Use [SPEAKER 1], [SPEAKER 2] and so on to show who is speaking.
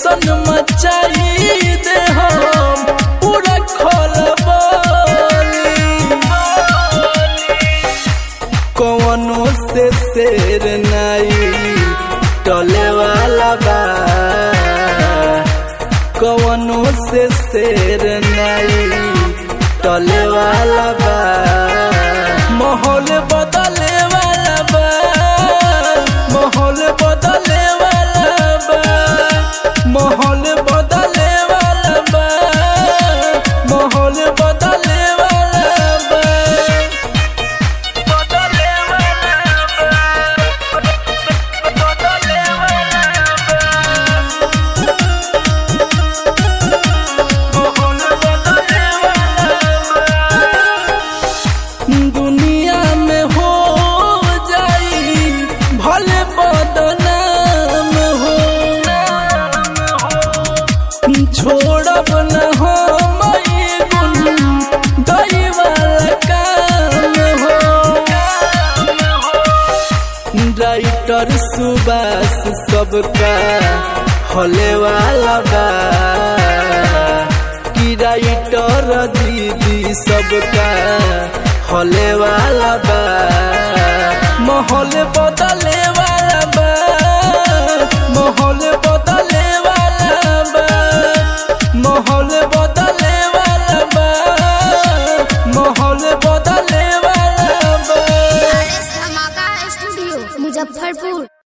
[SPEAKER 1] ऐसन मचाई दे हम पूरा खलबली कौनो से शेर नहीं टले वाला बा कौनो से शेर नहीं टले वाला बा माहौल बदले वाला बा माहौल बदले वाला बा माहौल बदले वाला बा माहौल बदले वाला बा बदले वाला बा बदले वाला माहौल बदले वाला दुनिया में हो जाई भले बदनाम हो छोड़ब न हम ई गुन दई वाला काम हो राइटर सुबास सबका हले वाला बा कि राइटर दीदी सबका हले वाला बा माहौल बदले वाला बा माहौल बदले वाला बा माहौल बदले वाला बा माहौल बदले वाला बा
[SPEAKER 2] धमाका स्टूडियो मुजफ्फरपुर